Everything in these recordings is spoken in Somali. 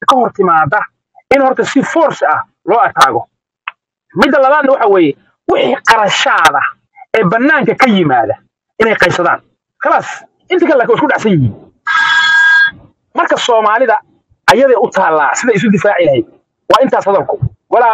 ka hor timaada in horta si force ah loo ataago midda labaadna waxa weeye wixii qarashaada ee bannaanka ka yimaada inay qaysadaan khalaas inta kale laakiin waa isku dhacsan yihiin marka soomaalida ayaday u taallaa sida isu difaaci lahayd waa intaas hadalku walaa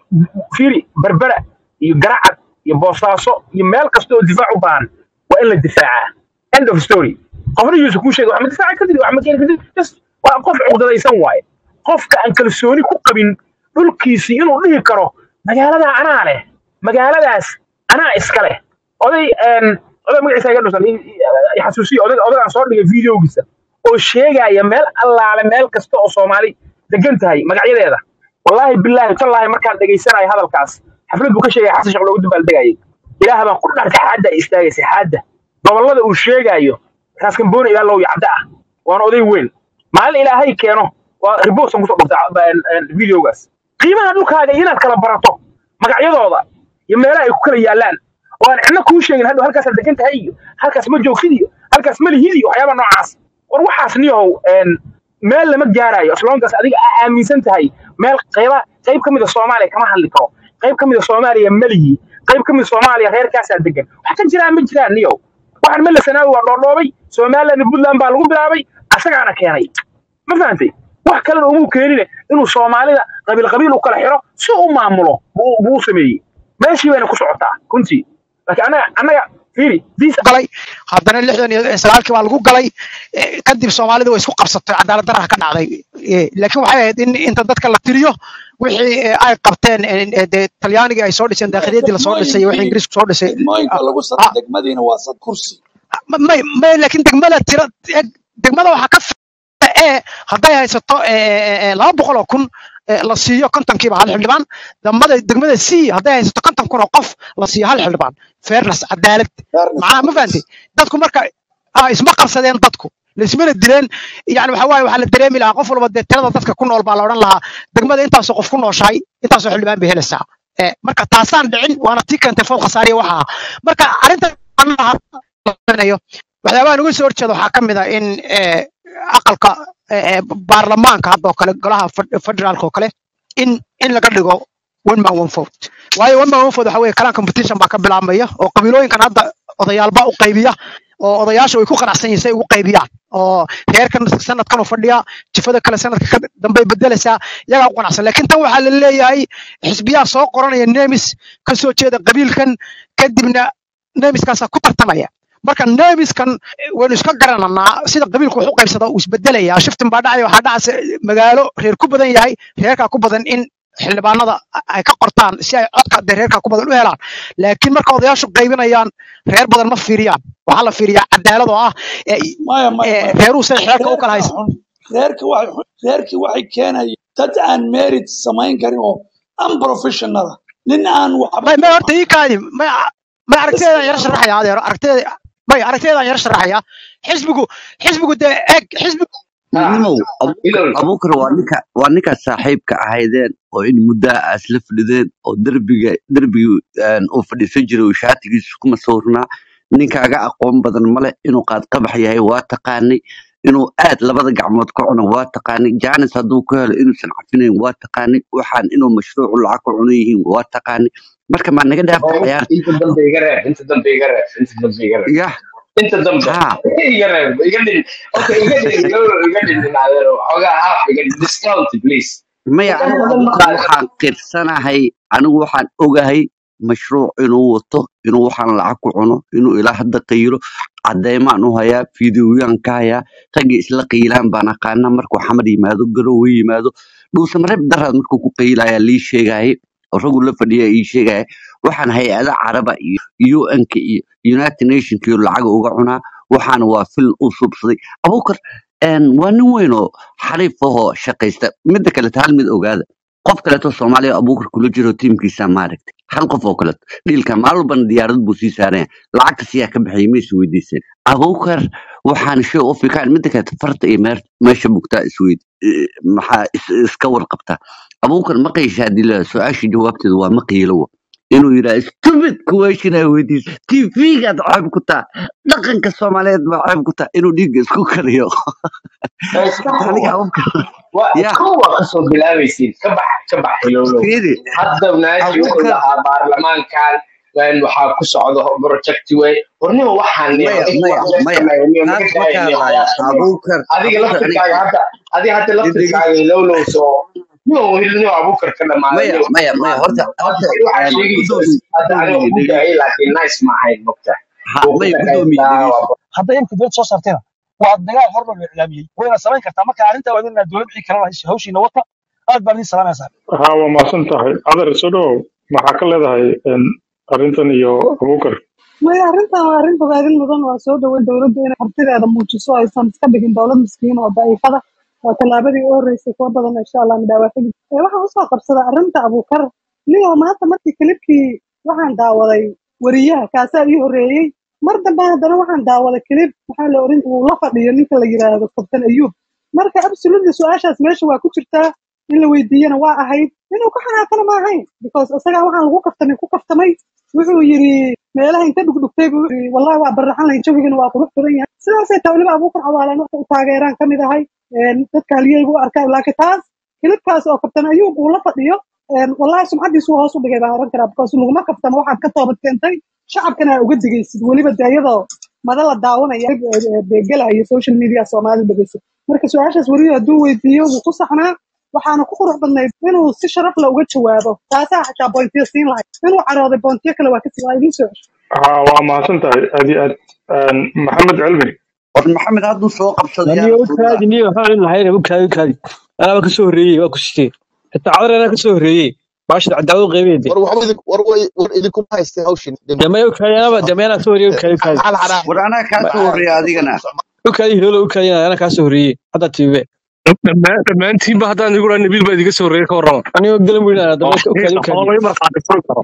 fiiri berbera iyo garacad iyo boosaaso iyo meel kasta oo difaac u baahan waa in la difaacaa end of story qofna yuusuf kuu sheegay wax ma difaaci kartid wax ma keeni kartid just waa qof cuqdadaysan waaye qofka aan kalsooni ku qabin dhulkiisii inuu dhihi karo magaaladaa anaa leh magaaladaas anaa iska leh oday een, oday magaciisa iga dhusan i- i- xasuusiyo oday oday aan soo dhigay videogiisa oo sheegaya meel allaale meel kasta oo soomaali degan tahay magacyadeeda wallaahi bilaahi tallaahi markaan dhegaysanayo hadalkaas xaflad buu ka sheegaya xasan sheekh loogu dabaaldegayay ilaah baan ku dharka xaadda ay istaagaysa xaadda gobollada uu sheegayo raaskambooni ilaa low yacda ah waana oday weyn maalin ilaahay keeno waa ribosan kusoo dhurtay videogaas qiimaha dhulkaaga iyo inaad kala barato magacyadooda iyo meelaha ay ku kala yaallaan oo aan cidna kuu sheegin hadhow halkaasaad degan tahay iyo halkaas ma joogsid iyo halkaas ma lihid iyo waxyaaba noocaas war waxaas niyahow een, meel lama gaarayo islaamkaas adiga aa aaminsan tahay meel qayba qayb ka mid a soomaaliya kama hadli karo qayb ka mid a soomaaliya malihi qayb ka mid a soomaaliya reerkaasaa degan wax ka jiraan ma jiraan niyow waxaan mele sanaawi waa dhoodhoobay somaliland iyo puntland baa lagu bilaabay asagaana keenay ma fahantay wax kalena umuu keenine inuu soomaalida qabiil qabiil u kala xiro si u maamulo buu buu u sameeyey meeshii bayna ku socotaa runtii laakiin annaga annaga fiiri diis galay haddana lixdan iyo sagaalkii baa lagu galay eh, kadib soomaalida way isku qabsatay cadaalad daraha ka dhacday Eh, laakiin waxay ahayd in inta dadka la tiriyo wixii eh, ay qabteen eh, eh, dee talyaanigii ay soo dhiseen daakhiliyadii lasoo dhisay iyo wixii ingiriisku soo dhisay degmooyinka ah, lagu ah, saro degmadiina waa sad kursi ma- may may laakiin degmada tira eh, degmada waxaa ka fiican ee hadday haysato eh, eh, eh, laba boqol oo kun eh, la siiyo kontonkiiba hal xildhibaan degmada degmada c hadday haysato konton kun oo qof la siiyo hal xildhibaan fairness cadaalad fairness macnaha ma fahantay dadku marka ah, isma qabsadeen dadku laismana dileen yani waxa waaye waxaa la dareemi lahaa qof walba dee tirada dadka ku nool baa la odhan lahaa degmada intaasoo qof ku nooshahay intaasoo xildhibaan bay helaysaa Eh, marka taasaan dhicin waana tii keentay food khasaariya waxa ah marka arrinta macnaha lanayo waxyaabaha nuga soo horjeeda waxaa ka mid ah in eh, aqalka eh, eh, baarlamaanka hadda oo kale golaha fed- federaalka oo kale in in laga dhigo one man one vote waayo one man one vote waxa weeye kalaan competition baa ka bilaabmaya oo qabiilooyinkan hadda odayaalba u qaybiya oo odayaasha way ku qanacsan yihiin say ugu qaybiyaan oo reerkan sanadkan u fadhiya jifada kale sanadka ka dambey bedelaysaa iyagaa u qanacsan laakiin tan waxaa la leeyahay xisbiyaa soo qoranaya nemis ka soo jeeda qabiilkan kadibna nemiskaasaa ku tartamaya marka nemiskan eh, waynu iska garananaa sida qabiilku wax u qaybsada uu isbedelaya shiftin baa dhacaya waxaa dhacaysa magaalo reer ku badan yahay reerkaa ku badan in xildhibaanada ay ka qortaan si ay codka dee reerkaa ku badan u helaan laakiin marka odayaashu qaybinayaan reer badan ma fiiriyaan waxaa la fiiriyaa cadaalad oo ah eh, maya maya eh, maya reeruhu say xeerka u kala reerka haysa xun reerka waxay xun reerkii waxay keenayeen dad aan merit samayn karin oo unprofessional ah nin aan waxba may may horta ii kaadi may may aragtideedaan yara sharaxaya adeero aragtideeda may aragtideedaan yara sharaxaya xisbigu xisbigu dee eeg xisbigu nimow Abu- ilol abuukar waa ninka waa ninka saaxiibka ahaydeen oo in muddaa aas la fadhideen oo derbiga derbigi uu fadhiisan jiray uu shaatigiisu kuma sawirnaa ninkaaga aqoon badan male inuu qaadqabax yahay waa taqaanay inuu aad labada gacmood ka cuno waa taqaanay jaanis hadduu ku helo inuusan cafinayn waa taqaanay waxaan inuu mashruucu lacag ku cuno yihiin waa taqaanay marka maa naga dhaafta oo ciyaar inta dambe iga reeb inta dambe iga reeb inta dambe iga reeb yah inta dambe haa iga reeb iga dhin okay iga dhin iga dhin adeero xogaa half iga dhin discount please maya wadada anigu badan ma abuukar qaadin waxaan qirsanahay anigu waxaan ogahay mashruuc inuu wato inuu waxaan lacag ku cuno inuu ilaa hadda qaylo cadeymaan u hayaa fideoyaan ka hayaa raggii isla qiilaan baan aqaana markuu xamar yimaado garowe yimaado dhuusamareeb daraad markuu ku qaylayaa lii sheegaaye oo raggu la fadhiya ii sheegaya waxaan hay-ada caraba iyo un-ka iyo united nationka iyo lacaga uga cunaa waxaana waa fil u subsaday abuukar een, waa nin weyn oo xariif ahoo shaqaysta midda kaleto hal mid ogaada qof kaleeto soomaaliya abuukar kula jiro tiimkiisa maaragtay hal qof oo kaleeto dhiilka maalin walbana diyaarad buu sii saaraya lacagta siyaa ka bixiyay maysu weydiiseen abuukar waxaan shay u fikaan midda kaleeto farta iyo meer meesha bugtaa isweyd eh, maxaa is- iska warqabtaa abuukar ma qiisha haddii la su-aasha jawaabteeda waa ma qiilowa inuu yidhaha stupid question ay weydiisa tv-gaad ceeb ku taa dhaqanka soomaaliyeed baa ceeb ku taa inuu dhiigga isku kariyo iska aniga qabo abuukar waa ya kow waa kasoo bilaabaysiin ka bax ka bax hilowlow fiiri hadda naaji wuxuu abuukar lahaa baarlamaankan een, waxaa ku socda project wey warnima waxaan niyo maya in maya wax maya sameeyo niyo naga taas ma daaya ka niyo hadlaya hawaasa niyo abuukar adiga abuukar laftirkaaga aniga hadda adiga hadda dhegeyso laftirkaaga hilowlow soo niyo niyo abuukar ka dhamaaday maya niyo maya maya horta horta waxaa een, sheegaysa gudoomi hadda aniga gudoomiye ku dhegeyso daayay laakiin nice ma ahayn mogta ha wuu ku maya gudoomiye dhagaystaa dhegeyso waa hadday imka dowlad soo saartayna waa dagaal hormar la iclaamiyey wayna samayn kartaa marka arrinta waa inaa dowlad wixii kala lahayso hawshiina wata aad baan idin salaamaysaa haa waa mahadsan tahay adar soo dhowow maxaa ka leedahay een, arrintan iyo abuukar maya arrintan waa arrin bogaadin mudan waa soo dhaweyn dowladda inay artideeda muujiso aysan iska dhigin dowlad miskiin oo daciifada waa tallaabadii u horreysay kuwa badan insha allah midhaawaaxili waxaan usoo qabsadaa arrinta abuukar niyo maanta markii kilibkii waxaan daawaday weriyaha kaasaa ii horreeyey mar dambe haddana waxaan daawaday kilib maxaa la oran uu la fadhiyo ninka la yiraahdo kabtan ayuub marka absolutely su-aashaas meesha waa ku jirtaa in la weydiiyana waa ahayd inuu ka xanaaqana ma ahayn because isagaa waxaan lagu kaftamay ku kaftamay wuxuu yidhi meelaha inta dhugdhugtay buu yidhi wallahi waa baraxan lahayn jawigana waa qurux badan yahay sidaasay taa weliba abuukar cawaalan u taageeraan ka mid ahay een, dadka haliyeyga u arkaa laakiin taas kilibkaas oo kabtan ayuub uu la fadhiyo een, wallahi sumcadiisu hoos u dhigay baan oran karaa because laguma kaftamo waxaad ka toobad keentay shacabkana aa uga digaysid weliba de iyadoo mada la daawanaya beegelayo social media soomaalida dhegeysa marka su-aashaas weliba hadduu weydiiyo wuu ku saxnaa waxaana ku qurux badnayd inuu si sharaf la uga jawaabo taasaa xataa bointiyo siin lahayd inuu carooday bointiyo kale waa kasi waa idiin soo cesho haa waa mahadsan tahay aad iyo aad Een, maxamed cilmi war maxamed hadduu soo qabsado niyo yaana u fududaa kaadi niyo waxaan in lahayn u kaadi u kaadi anaa waa kasoo horreeyey waa ku sitee xitaa cadar anaa kasoo horreeyey baashada cadaalad u qeybeyde war waxba idin war way war idinkuma haysteen hawshin damaya u kaadi anaba damaya anaa kasoo horreeyey u kaadi u kaadi hal xanaa war anaa kaa soo horreeya adigana u kaadi hilolo u kaadi anaa kasoo horreeyey hadda tiibe dhammaan- dhammaantiinba haddaan igu dhaha nabiil baa idiga soo horreeya ka warrama anigoo galan weyn anaa damaya u kaadi u kaadi xoolay markaati furi karo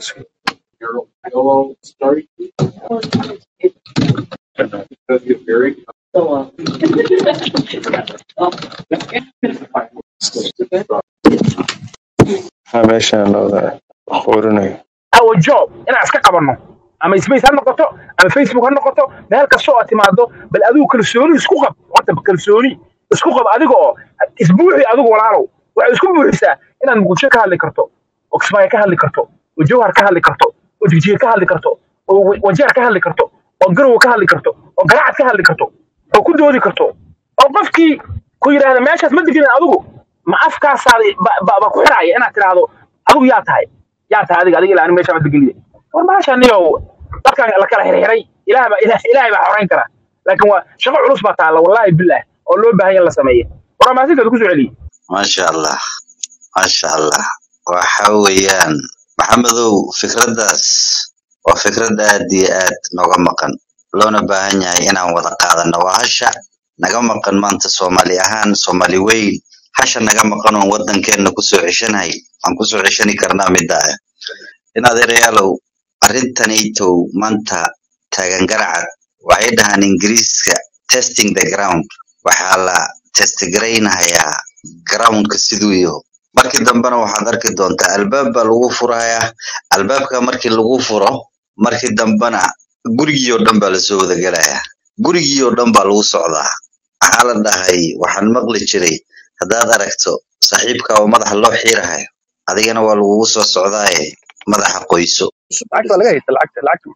meeshaan looda qorinayo our job inaan iska qabanno ama space ha noqoto ama facebook ha noqoto meel kasta oo aad timaado bal adigu kalsooni isku qab horta kalsooni isku qab adiga oo isbuuxi adigu walaalow waxay isku buuxisaa inaad muqdisho ka hadli karto oo kismaayo ka hadli karto oo jawhar ka hadli karto oo jigjiga ka hadli karto oo wa- wajeer ka hadli karto oo garowe ka hadli karto oo garacad ka hadli karto oo ku doodi karto oo qofkii ku yidhaahda meeshaas ma deginin adigu ma afkaasaada ba- ba- ba ku xiraya inaad tidhaahdo adigu yaa tahay yaa tahay adiga adiga ilaa ani meesha ma degeliye war maasha niyow dadkan la kala xirxiray ilaah baa ilaah ilaahay baa xorayn kara laakiin waa shaqo culus baa taalla wallaahi bilaah oo loo baahan yahay in la sameeyo war maasinkaad ku soo celiyey maasha allah maasha allah waxa weeyaan maxamedow fikraddaas waa fikrad aad iyo aad nooga maqan loona baahan yahay inaan wada qaadano waa hasha naga maqan maanta soomaali ahaan soomaali weyn hasha naga maqan oon waddankeena kusoo ceshanahay aan kusoo ceshani karnaa midda ah in adeerayaalow arrintanaytow maanta taagan garacad waxay dhahaan ingiriiska testing the ground waxaa la testgaraynayaa groundka siduu yaho markii dambena waxaad arki doontaa albaab baa lagu furayaa albaabka markii lagu furo markii dambena gurigii oo dhan baa lasoo wada gelayaa gurigii oo dhan baa lagu socdaa maxaa la dhahay waxaan maqli jiray haddaad aragto saaxiibka oo madaxa loo xiirahayo adigana waa lagugu soo socdaaye madaxa qoyso lacagta waa laga haysta lacagta lacagta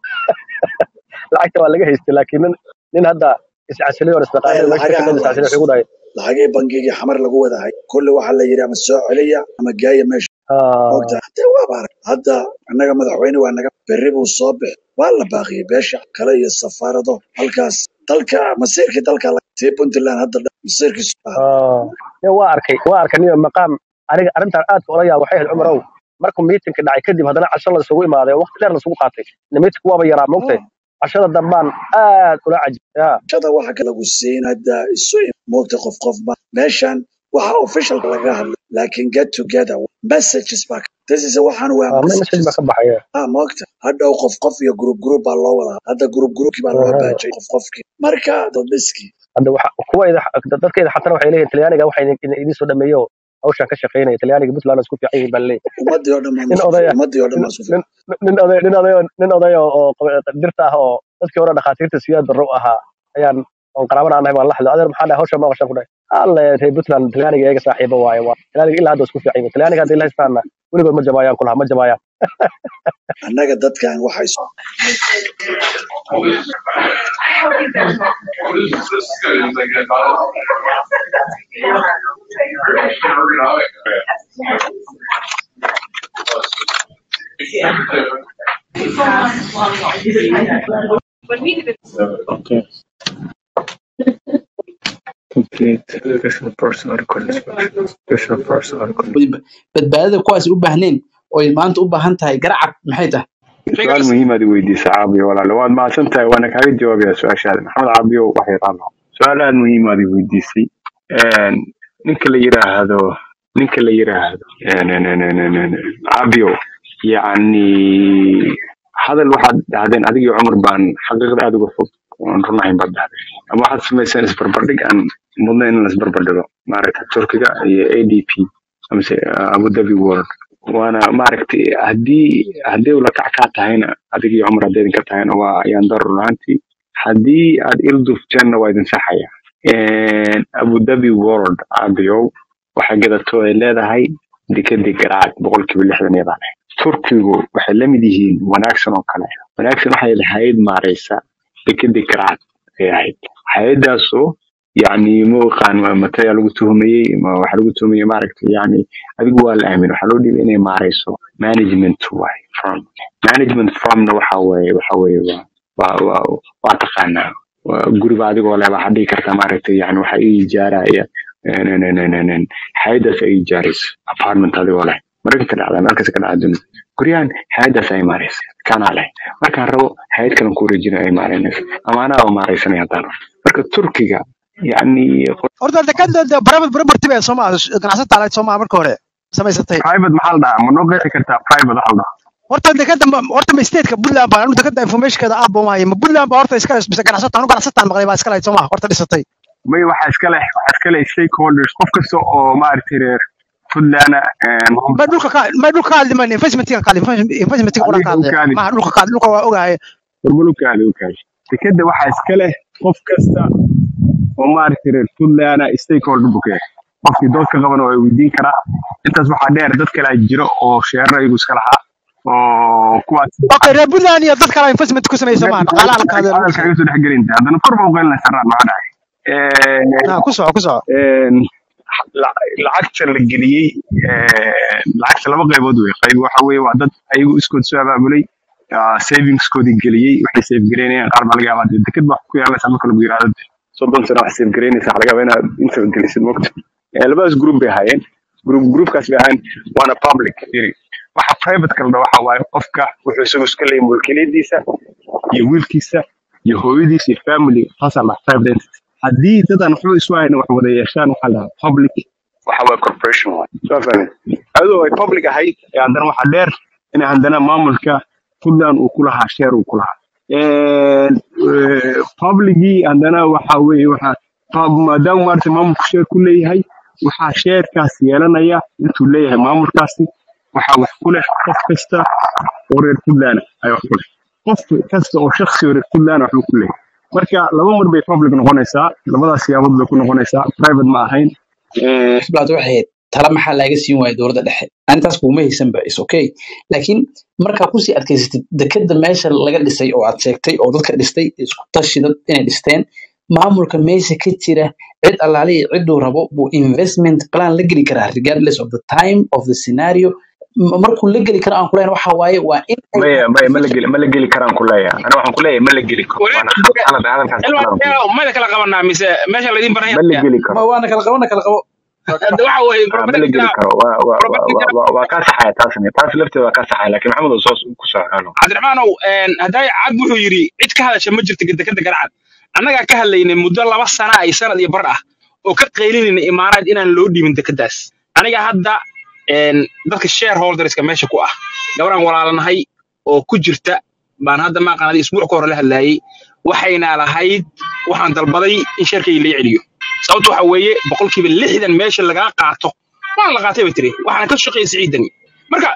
lacagta waa laga haysta laakiin nin nin hadda iscasilay oo isnaqaanay meesha ka shaqeynaysa iscasilay wuxuu ku dhahay lacagii bangigii xamar lagu wadahay kulli waxaa la yidhi ama soo celiya ama gaaya meesha mogta hadee waaba arag hadda annaga madaxweyne waa naga berri buu soo bixi waa la baaqiyey beesha kale iyo safaarado halkaas dalka masiirkii dalka la- tii puntland hadda dhan masiirkiisu ah nin waa arkay waa arkay nin maqaam aniga arrintan aadka ola yaab waxay ahayd cumarow markuu miitinka dhacay kadib haddana casho la isugu imaaday oo waqti dheer la isugu qaatay miitinka waaba yaraa mogtay cashada dambaan aad ula cajib ya shada waxa ka lagu siin hadda isu im- moogta qof qof ba meeshan waxa official laga hadlay laakiin get together messages baa ka- this is waxaan waa Ah, message messages baa ka baxaya ah moogta hadhow qof qof iyo group group baa loo wadaa hadda group groupkii baa loo Aha. baajay qof qofkii marka dadbiski hadda waxa kuwayda dadkayda xatana waxay leeyihin talyaaniga waxa idin idin soo dhameeyo hawshan ka shaqeynaya talyaaniga puntland isku fiican yihiin baa leeyahay ummadii oo dhan baa nin masku odaya ummadii oo dhan nin baa isku fiican nin- nin oday nin oday nin oday oo oo qaba- dirta ah oo dadkii hore dhakhaatiirta siyaad darro u ahaa ayaan oon qaraabana aan nahay baan la hadlo adeer maxaa dhahay hawshan ma qashan ku dhahay alle reer puntland talyaaniga eega saaxiibo waaye waa talyaaniga ilaa hadda isku fiican yihiin. talyaaniga haddii la haystaana weligood ma jabaayaan kulaha ma jabaayaan annaga dadkan waxay Okay. Complete additional personal record inspection. Additional personal record. badbaadada kuwaas u baahneen oo ay maanta u baahan tahay garacad maxay tahay su-aal muhiim aad i weydiisay caabiyo walaale waad mahadsan tahay waana kaaga jawaabayaa su-aashaada maxamed caabiyo wax yaqaano su-aal aad muhiim aad i weydiisay Een, ninka la yiraahdo ninka la yiraahdo een, een, een, een, een, een, caabiyo yacni hadal waxaad dhahdeen adigii cumar baan xaqiiqda aad uga fog oon run ahayn baad dhahdeen ama waxaad samayseen isbarbardhig aan mudnayn in la isbarbardhigo maaragta turkiga iyo a d p amase uh, abu dhabi world waana maaragtay haddii haddii ula kac kaa tahayna adigii cumar hadday idinka tahayna waa ayaan dar run ahaantii haddii aad ildufjeenna waa idin saxaya Een, abu dhabi world caabiyow waxay gadato ay leedahay dekadii garaacad boqolkiiba lixdan iyadaa leh turkigu waxay la mid yihiin wanaagsan oo kale wanaagsan waxay lahayd maareysa dekadii garaacad ay ahayd hay-adaasoo yacni ma aqaan ma- matayaa lagu tuhumayey ma waxaa lagu tuhumayey maaragtay yacni adigu waa la aamin waxaa loo dhiibay inay maareyso management waay firm management firmna waxa weeye waxa weeye waa waa waa waa taqaanaa waa guriga adigoo leh waxaad dhihi kartaa maaragtay yani waxa ii ijaaraya hay-adaas ay ijaarayso apartment adigoo leh maraykanka dhacdaa meel kasta ka dhacda dunida guryahan hay-adaas ay maaraysa kanaa leh markaan rabo hay-ad kalan ku wareejina ay maareynaysa ama anaa oo maaraysanaya haddaan rabo marka turkiga yani horta dekada private property bee soo maaha ganacsata alayd soo maaha marka hore samaysatay private maxaa la dhahaa ma noo qeexi kartaa private waxa la dhahaa horta dekada ma- horta ma stateka puntland baa anu dekada informationkeeda aad buu maayo ma puntland baa horta iska mise ganacsata anu ganacsataan maqlay baa iska lahayd soo maaha horta dhisatay may waxaa iska leh waxaa iska leh stakeholders qof kasta oo maaragtay reer puntland ma dhulka ka ma dhulka ka hadli mayno investmentiga ka hadli investmentiga qura ka hadlaya ukaadi maaha dhulka ka hadli dhulka waa ogahay hormalukaadi ukaadi dekeda waxaa iska leh qof kasta oo maaragtay reer puntland stakeholder buu ka yahay qofkii dood ka qaban waa weydiin karaa intaas waxaa dheer dad kale jiro oo sheerar ayagu iska lahaa oo kuwaas okay reer puntland iyo dad kale investment ku sameeyay soo maaha dhaqaalaha la kaadee lagu hadalka iga soo dhex gelinta haddana kor ba u qeylina saraan maxaa dhacay ah ku soco ku soco Een, la- lacagta la geliyey een, lacagta laba qaybood wey qayb waxa weeye waa dad ayagu iskood soo abaabulay ah, savingskoodii geliyey waxay save gareynayaan qaar baa laga yaabaa dee deked baa ku yaalaysa marka lagu yiraahdo dee soddon sano wax save gareynaysa waxa laga yaabaa inaad inta gelisid mogta Eh, labadaas group bay ahaayeen group groupkaas bay ahaayeen waana public yiri waxa private kala dhaha waxa waaye qofka wuxuu isagu iska leeyahay mulkiliyadiisa iyo wiilkiisa iyo hooyadiisa iyo family taasaa la private entity haddii dadan waxba isu hayna wax wada yeeshaan waxaa la dhahaa public waxa waaye corporation waay soo fahmeen adoo ay public ahayd ee haddana waxaa dheer in haddana maamulka puntland uu ku lahaa sheer uu ku lahaa Een, eh, publicii haddana waxa weeye waxa pub- maadaama maarata maamulku sheer ku leeyahay waxaa sheerkaas yeelanaya intuu leeyahay maamulkaasi waxaa wax ku leh qof kasta oo reer puntland ah ayaa wax ku leh qof kasta oo shakhsi oo reer puntland ah waxbuu ku leeyahay marka laba mar bay public noqonaysaa labadaas siyaabood bay ku noqonaysaa private ma ahayn Eh, xisbilaad waxay ahayd tala maxaa laaga siin waaya dowladda dhexe arintaas kuguma haysanba is okay laakiin markaa kusii adkaysatid dekeda meesha laga dhisay oo aad sheegtay oo dadka dhistay isku tashi dad inay dhisteen maamulka meesha ka jira cid allaale iyo ciduu rabo buu investment plan la geli karaa regardless of the time of the scenario M- markuu la geli karo aan kuleyn waxa waaye waa in ay maya maya ma la geli ma la geli karaan ku leeyahay ana waxaan ku leeyahay ma la geli karo waana qalad hadalkaas qalad aan ku leeyahay. mada kala qabanaa mise meesha laydin baran ma la geli karo ma waana kala qabana kala qabo hadda waxa weeye Ah, ma la geli karo waa waa waa waa- waa waa kaa saxaya taasna taas lafteeda waa kaa saxaya laakiin maxamed oo soo ku soo xano cabdiraxmaanow hadday cad wuxuu yidhi cid ka hadasha ma jirto dekeda garcad annagaa ka hadlaynay muddo laba sana ay sanad iyo bar ah oo ka qaylinayna imaaraad inaan loo dhiibin dekedaas aniga hadda een, dadka shareholderska meesha ku ah gabaraan walaalanahay oo ku jirta baan hadda maaqaanadi isbuuc ka hore la hadlaayey waxayna lahayd waxaan dalbaday in sheerkayga laga celiyo sababta waxa weeye boqolkiiba lixdan meesha lagaa qaato waan la qaatay bay tiri waxaana ka shaqeeyay siciidani marka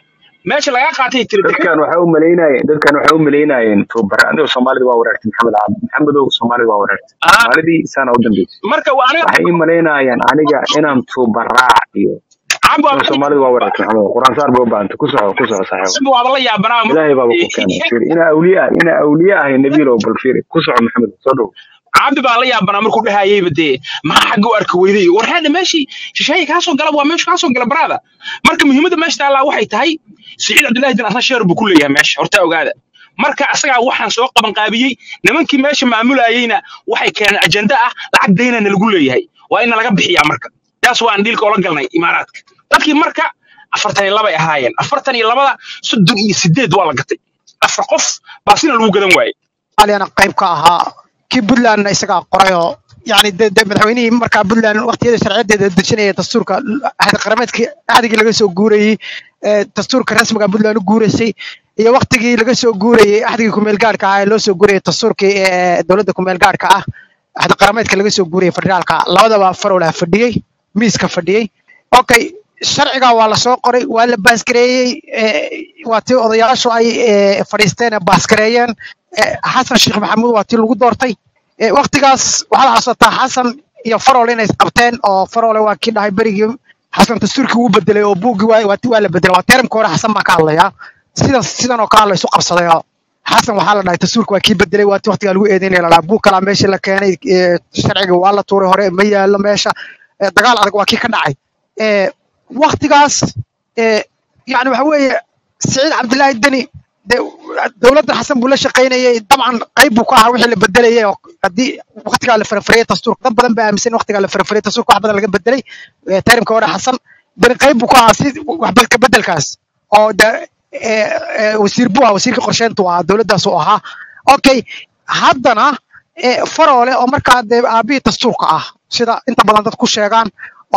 meesha lagaa qaatay tiri deked dadkan waxay u malaynayeen dadkan waxay u malaynayeen tubara aniga soomaalida waa wareertay maxamed cabdi maxamedow soomaalida waa wareertay ah soomaalidii saana u dambeysay marka waa aniga waxay ii malaynayaan aniga inaan tubaraac iyo cabo aniga soomaalida waa wareertay maxamed quraan saar bay u baahantay ku soco ku soco saaxiib siba waaba la yaabanaa ilaahay baaba ku keenay fiiri inaa awliya ah inaa awliya ahay nabiilow bal fiiri ku soco maxamed soo dhow cabdi baa la yaabanaa markuu dhahayeyba dee maxaa xagga u arki weyday war hadda meeshii shisheeye kaa soo gala waa meesha kaa soo gala baraada marka muhiimadda meesha taallaa waxay tahay siciid cabdullaahi din asna sheer buu ku leeyahay meesha horta ogaada marka asagaa waxaan soo qaban qaabiyey nimankii meesha maamulayeyna waxay keeneen ajenda ah lacag daynana lagu leeyahay waa ina laga bixiyaa marka taas waan dhiilka ola galnay imaaraadka dadkii marka afartan iyo labay ahaayeen afartan iyo labada soddon iyo sideed waa la gatay afar qof baa sina lagu gadan waayey aliana qayb ka ahaa kii puntlandna isagaa qorayoo yani de de madaxweynihii markaa puntland waqtiyada sharciyadeeda dejinaya dastuurka ahdi qarameedkii ahdigii laga soo guurayey ee dastuurka rasmiga puntland u guuraysay iyo waqtigii laga soo guurayey ahdigii kumeel gaarhka ah ee loo soo guurayay dastuurkii ee dowladda kumeel gaarhka ah ahdi qarameedka laga soo guurayay federaalka labadaba farowlaa fadhiyey miiska fadhiyey okay sharciga waa la soo qoray waa la baasgareeyey ee, waa tii odayaashu ay ee, fadhiisteen ee baasgareeyeen ee, xasan sheekh maxamuud waa tii lagu doortay ee, waqtigaas waxaa la xasuusataa xasan iyo farol inay isqabteen oo farole waa kii dhahay berigii xasan dastuurkii wuu bedelay oo buuggii waa waa ti- waa la bedelay waa teramka hore xasan baan ka hadlayaa sidan sidan oo kale la isu qabsaday oo xasan waxaa la dhahay dastuurka waa kii bedelay waa ti waqtigaa lagu eedeynaya la dhahaa buug kalaa meeshii la keenay ee, sharciga waa la tuuray hore ma yaallo meesha ee, dagaal adag waa kii ka dhacay ee, waqtigaas ee, yani waxa weeye siciid cabdilaahi deni de dowladda xasan buu la shaqaynayay dabcan qayb buu ka ahaa wixii la bedelayay oo haddii waqtigaa la farafariyay dastuurka dad badan baa aaminsan in waqtigaa la farafariyay dastuurka wax badan laga bedelay ee, tarimka hore xasan deni qayb buu ka ahaa si waxba ka bedelkaas oo de ee, ee, wasiir buu ahaa wasiirka qorsheyntu ahaa dowladdaas uu ahaa okay haddana ee, faroole oo markaa dee aabihii dastuurka ah sida inta badan dad ku sheegaan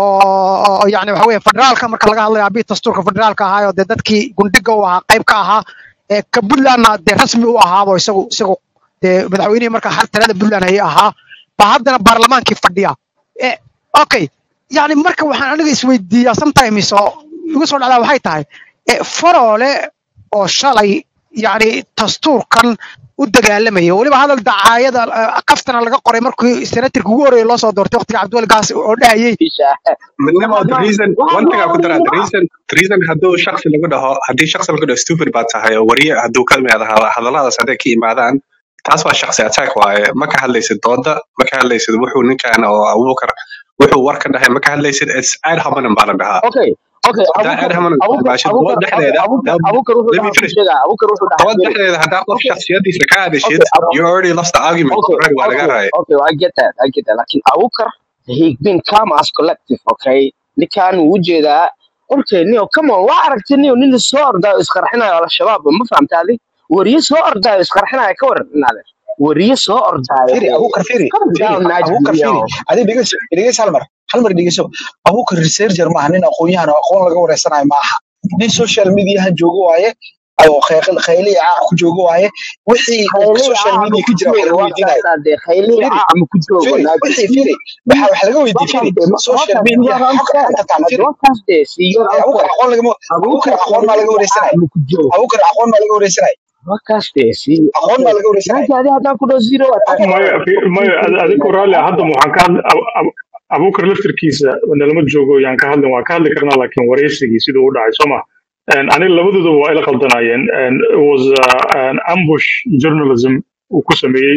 oo oo yani waxa weeye federaalka marka laga hadlayo aabihii dastuurka federaalka ahaa oo dee dadkii gundhiga u ahaa qayb ka ahaa ee ka puntlandna dee rasmi u ahaabo isagu isagu dee madaxweynihii marka har talada puntland ayay ahaa baa haddana baarlamaankii fadhiya e okay yani marka waxaan aniga isweydiiyaa sometimes oo igu soo dhacdaa waxay tahay e faroole oo shalay yani dastuurkan u dagaalamaya weliba hadal dacaayada eh, qaftana laga qoray markii senatarka ugu horreeya loo soo doortay waqtiga cabdiwali gaas oo dhahayay midnimo the reason one thing aan ku daraa the reason the reason hadduu shaksi lagu dhaho haddii shaksi lagu dhaho stupid baad tahay oo wariye hadduu ka imaado hada- hadalladaas hadday ka imaadaan taas waa shaksi attack waaye ma ka hadlaysid dooda ma ka hadlaysid wuxuu ninkan oo abuukar wuxuu war ka dhahay ma ka hadlaysid it's ad hominem baa la dhahaa okay okay hadaa ad abukar hominem abukar baashid abukar dood dhexdeeda abukar let abukar wuxuu let me dhahaa ku finish sheegaa abukar wuxuu dhahaa dood firi dhexdeeda haddaa qof okay shaksiyadiisa ka hadashid okay Abu- you already lost the argument okay already waa laga okay raaya okay I get that I get that lakin abukar he been calm as collective okay ninkan wuu ujeedaa okay nio come on waa aragtay nio nin soo ordaayo isqarxinayo al-shabaab ma fahamta adi wariye soo ordaayo isqarxinayo ka waran inaade wariye soo ordaayo firi abukar firi calm firi down abukar najmi firi yo adi dhegeyso dhegeyso hal mar hal mar dhegeyso abukar researcher maaha nin aqoon-yahan oo aqoon laga wareysanayo maaha nin social mediahan joogo waaye oo khayl- khayliya caac ku joogo waaye wixii uu khaylihi social caa ma media ku ku jira wax joogo laga waa weydiinayo kaasaa dee khaylihi firi caa ma ku joogo firi najmi wixii firi waxa wax laga weydiiye firi social media xogka xogta taala firi wakaas dee siyor Eh, abukar answer aqoon lagama abukar abukar aqoon maa laga khaylihi caa wareysanayo ma ku joogo abukar aqoon maa laga wareysanayo wakaas dee si aqoon maa laga wareysanayo naji adi haddaan ku dhaho zero waa tahay maya fi- maya ad- adigu raalli ah, hadda waxaan ka hadli Abu- Abu- abuukar laftirkiisa nalama joogo yaan ka hadlin waan ka hadli karnaa laakiin wareysigii siduu u dhacay soo ma aniga labadooduba waa ila qaldanayeen And it was uh, an ambush journalism uu ku sameeyey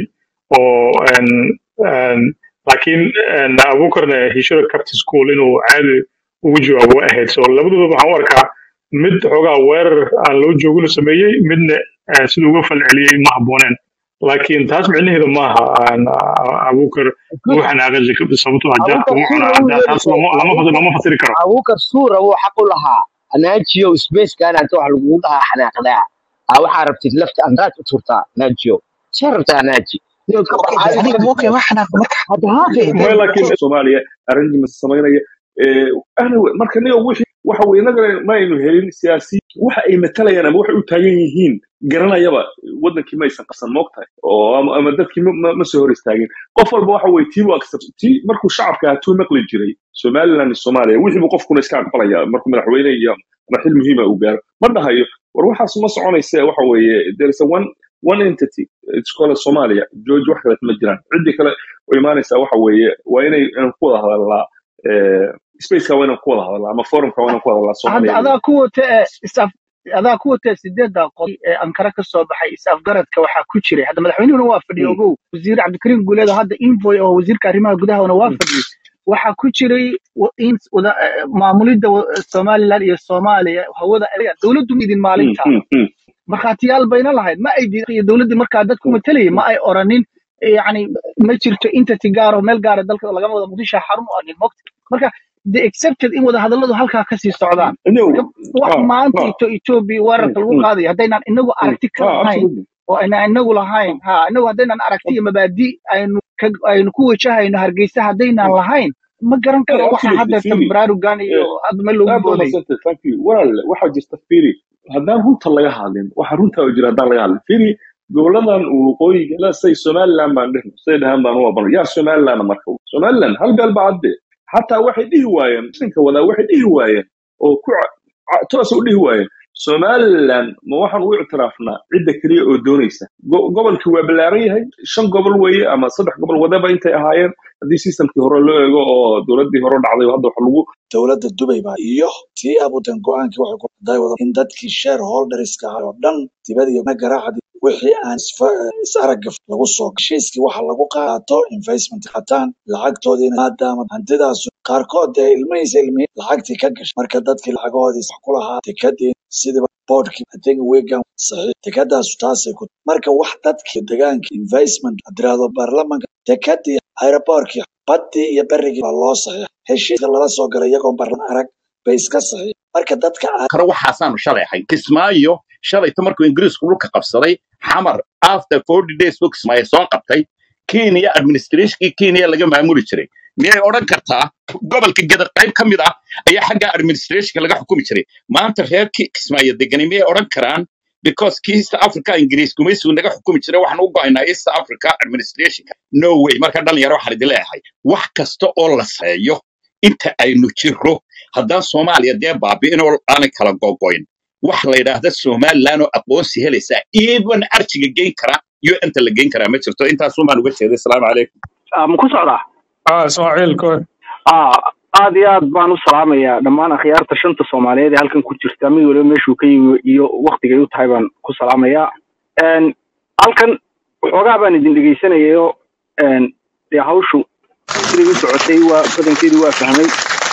oo and, and, laakiin and abuukarna he should have kept his cool inuu caadi ugu jawaabo way ahayd so labadooda waxaan u arkaa mid xoogaa weerar aan loo joogin uu sameeyey midna eh, siduu uga falceliyey ma habbooneen laakiin taas micnaheedu maaha aan, ah, abuukar ugu xanaaqay sababtoo ah jaadka abukar ugu cunaa suura hadda u taas yeelisay lama lama fas- lama fasiri karo abukar suura wuu xaq u lahaa najiyo spacekan anta wax lagugu dhahaa xanaaqdaa aa waxaa rabtid lafta andaad u turtaa najiyo see rabtaa naji Niyo ka okay baxaadi aniga kartid okay wax xanaaq marka hadda haafee okay maya laakiin soomaaliya arrangements samaynaya eh, anyway, marka niyo wixii waxa weye inagana ma aynu helin siyaasi waxa ay matalayaan ama waxay u taagan yihiin garanayaba wadankii ma aysan qabsan moogtahay oo ama, ama dadkii ma, ma, ma soo hor istaagin qof walba waxa weye tii accept tii markuu shacabka ahaa tuu maqli jiray somaliland iyo soomaaliya wixii buu qofkuna iska aqbalaya markuu madaxweyne iyo ama xil muhiima uu gaaro ma dhahayo war waxaas ma soconayse waxa weeye there is a one one entity it's called Somalia George wax kale ma jiraan cidii kale oo imaanaysa waxa weeye waa inay inaan ku wada hadalnaa eh, spaceka waa inaan ku wada hadalnaa ama forumka waa inaan ku wada hadalnaa hadda Soomaaliya adaa ku wata ee is-af adaa ku wata sideedda qod ee ankara ka soo baxay is-afgaradka waxaa ku jiray hadda madaxweynuhuna waa fadhiyo Mm, ogow wasiir cabdikariim guuleed oo hadda invoy oo wasiirka arrimaha gudahana waa mm, fadhiyey waxaa ku jiray wa- in wada eh, maamulidda wa- somaliland iyo soomaaliya hawada ayaga dowladdu ma idin mm, maalintaa mm, mm, markhaatiyaal bayna lahayd ma ay diiday iyo dowladdii markaa dadku matalayay ma ay oranin yani ma jirto entity gaar oo meel gaara dalka lagama wada muqdisho xarun u anin mogta marka they accepted in wada hadalladu halkaa kasii socdaan no marka wax ah maanta ah ito etoobiya mm, weerarka lagu mm, qaadayo haddaynan inagu mm, aragti ka ah lahayn absolutely oo aynan inagu lahayn ha inagu haddaynan aragti iyo mabaadi aynu ka- aynu ku wajahayno hargeysa haddaynan Mm. lahayn ma garan Hey, karo waxa absolutely hadda Firi baraarugan iyo eh, hadda meel loogu aad baa booday madsantay thank you walaal waxaa jirta Firi haddaan runta laga hadlin waxa runta oo jira haddaan laga hadlin Firi goboladan waqooyiga la say Somaliland baan dhehno say dhahan baan u aqoon yaa Somaliland marka Somaliland hal beel baa cadde xataa waxay dhihi waayeen sinka wadaa waxay dhihi waayeen oo ku ca- ca- toos u dhihi waayeen Somaliland ma waxaan u ictiraafnaa cidda kaliya oo doonaysa Go- gobolkii waa ballaaran yahay shan gobol weeye ama saddex gobol wadaba intay ahaayeen haddii systemkii hore loo eego oo dowladdii hore dhacday oo hadda wax lagu dowladda Dubai baa iyo tii abudan go'aankii waxay ku daay wada in dadkii shareholderska ahaa oo dhan dibad iyo na garaacdi wixii aan isfa- is aragga lagu soo heshiiskii waxa lagu qaato investment qataan lacagtoodiina maadaama hantidaas qaarkood dee ilmihiisa ilmihi lacagtii ka gashay marka dadkii lacagahoodii sax ku lahaa tikadii sidiba boardkii I think wigan saxiix tikadaasu taasay ku marka wax dadkii deegaankii investment adirahdo baarlamanka tikadii aeroboortkii baddii iyo berigii baa loo saxiix heshiiska lala soo galay iyagoon barlan arag bay iska saxiix marka dadka karo waxaasaanu shalay ahay kismaayo shalayto markuu ingiriisku dhulka qabsaday xamar after forty days buu kismaayo soo qabtay kenya administrationkii kenya laga maamuli jiray miyay odhan kartaa gobolka geda qayb ka mid ah ayaa xagga administrationka laga xukumi jiray maanta reer Ki- kismaayo degani miyay odhan karaan because kii east africa ingiriis gumaysigu naga xukumi jiray waxaan u go'aynaa east africa administrationka no way marka dhalinyaro waxaan idin leeyahay wax kasta oo la seeyo inta aynu jirro haddaan soomaaliya dee baabi'in oo aanay kala gogoyn wax la yidhaahda somaliland oo aqoonsi helaysaa iyadoon arjiga geyn kara iyo inta la geyn karaa ma jirto intaasumaan uga jeeday asalaamu calaykum ma ku socdaa ah ismaaciil koy ah aad iyo aad baan u salaamayaa dhammaan akhyaarta shanta soomaaliyeed ee halkan ku jirta mid waliba meeshuu ka yimi iyo waktigay u tahay baan ku salaamayaa Een, halkan waxoogaa baan idin dhegeysanayayoo een, dee hawshu siday u socotay waa badankeedu waa fahmay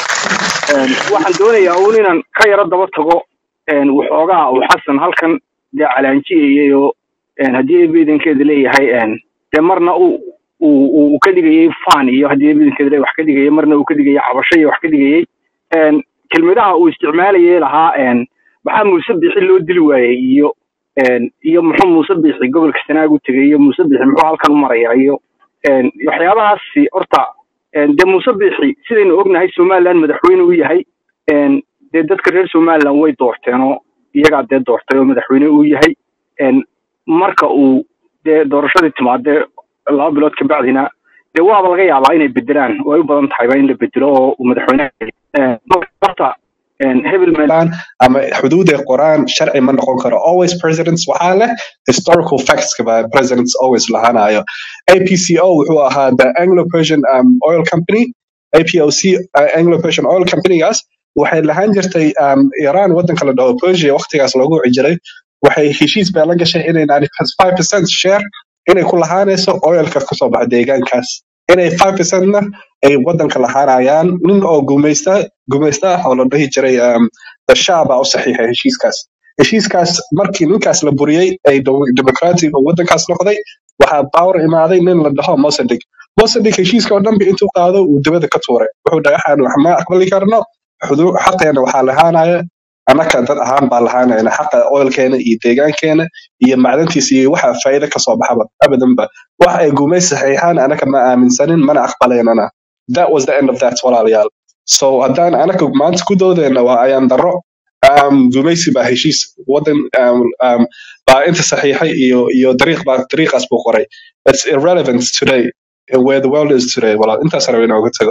Een, waxaan doonayaa uun inaan ka yaro daba tago een, waxoogaa uu xasan halkan dee calaanjiyayay oo een, haddii eebeedankeeda leeyahay een, dee marna uu uu uu- uu ka dhigayay fan iyo haddii eebeedankeeda leeyahay wax ka dhigayay marna uu ka dhigayay cabasho iyo wax ka dhigayay Een, kelmadaha uu isticmaalayay lahaa een, maxaa muuse bixi loo dili waayey iyo een, iyo muxuu muuse bixi gobolka sanaag u tegay iyo muuse bixi muxuu halkan u marayaa iyo een, waxyaabahaasi horta een, dee muuse bixi sidaynu ognahay somaliland madaxweyne u yahay een, dee dadka reer somaliland way doorteen oo iyagaa dee doortay oo madaxweyne u yahay een, marka uu dee doorashadii timaadee laba bilood kabacdina dee waaba laga yaabaa inay bedelaan oo ay u badan tahayba in la bedelo oo uu madaxweyne een, marka horta een, hebel meel qoraan ama xuduud ay qoraan sharci ma noqon karo always presidents waxaa leh historical facts ba presidents always lahaanayo apco wuxuu ahaa the anglo persian um, oil company apoc uh, anglo persian oil companygaas waxay lahaan jirtay um, iran wadanka la dhaho persia waqtigaas loogu wici jiray waxay heshiis bay la gashay inay 95% share inay ku lahaanayso oilka kasoo baxa deegaankaas inay 5% na ay wadanka lahaanayaan nin oo gumaysta gumaysta ah oo la dhihi jiray um, the shah baa u saxiixay heshiiskaas heshiiskaas markii ninkaas la buriyey ay demo- democratic oo wadankaas noqday waxaa power imaaday nin la dhaho mosadig mosadig heshiiska oo dhanba intuu qaado uu dibada ka tuuray wuxuu dhagaxaan wax ma aqbali karno xudu- xaqeena waxaa lahaanaya annaka dad ahaan baa lahaanayna xaqa oilkeena iyo deegaankeena iyo macdantiisa iyo waxa faa'iido kasoo baxaba abadanba wax ay gumaysi saxiixaan annaka ma aaminsanin mana aqbalaynana that was the end of that walaalayaal so haddaan annaka maanta ku doodeyna waa ayaan darro um, gumaysi baa heshiis wadan um, um, baa inta saxiixay iyo iyo dariiq baa dariiqaas buu qoray it's irrelevant today and where the world is today walaal intaas rabay inaan uga tago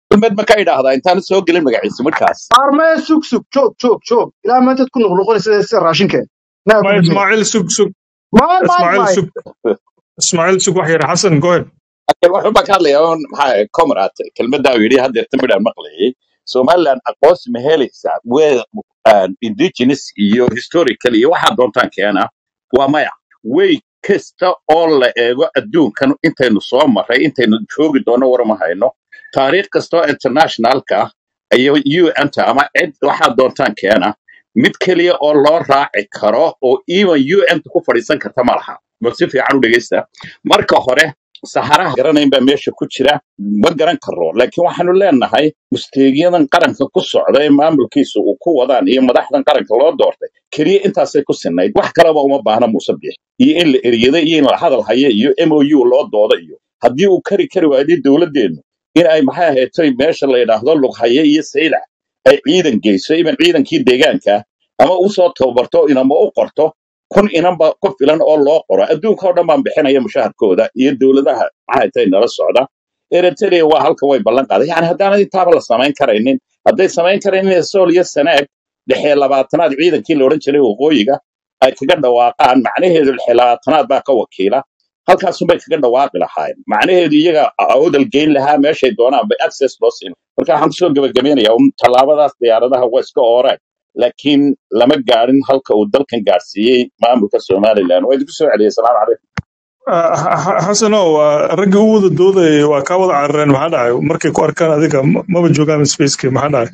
kelmad ma ka idhaahdaa intaan soo gelin magaciisa markaas armee sug sug joog joog joog ilaa maantaad ku noqnoqonaysa sida raashinkeen naa Ma ku dhigay Ismaaciil sug sug maay maay Ismaaciil maay sug Ismaaciil sug wax yar Xasan go ahead Laakiin wuxuu baa ka hadlayaa un maxaa comrade kelmadda uu yidhi haddeerta midhaan maqlayay somaliland aqoonsi ma helaysaa wee indigenous iyo historical iyo waxaa doontaan keena waa maya way kasta oo la eego adduunkan intaynu soo marray intaynu joogi doono warma hayno taariikh kastoo internationalka iyo un-ta ama cid waxaa doontaan keena mid keliya oo loo raaci karo oo even un-ta ku fadhiisan karta ma laha bal si fiican u dhegeysta marka hore saxaraha garanayn baa meesha ku jira ma garan karo laakiin waxaanu leenahay musteegyadan qaranka ku socda ee maamulkiisa uu ku wadaan iyo madaxdan qaranka loo doortay keliya intaasay ku sinayd wax kaleba uma baahna muuse bix iyo in la eriyada iyo in la hadal haya iyo mou loo dooda iyo haddii uu kari kari waayday dowladdeenu in ay maxay ahayd meesha la yidhaahdo lughaye iyo saylac ay ciidan geyso iban ciidankii deegaanka ama usoo tababarto inama u qorto kun inanba ku filan oo loo qoro adduunka oo dhan baan bixinaya mushaharkooda iyo dowladaha maxay tahay nala socda eritrea waa halka way ballan qaaday yani haddaanad intaaba la samayn karaynin hadday samayn karaynin sool iyo sanaag lixee labaatanaad ciidankii la odhan jiray waqooyiga ay kaga dhawaaqaan macnaheedu lixee labaatanaad baa ka wakiila halkaasunbay kaga dhawaaqi lahaayeen macnaheedu iyaga awdal geyn lahaa meeshay doonaan bay access loo siin marka waxaan kusoo gebagabaynayaa un tallaabadaas diyaaradaha waa iska ooreen laakiin lama gaadhin halka uu dalkan gaadhsiiyey maamulka somalilan waa idinku soo celiyey salaamu calaykum Ah, Xa- Xasanow waa raggii u wada doodayay waa kaa wada carareen maxaa dhacay markay ku arkaan adiga ma- maba joogaan spacekii maxaa dhacay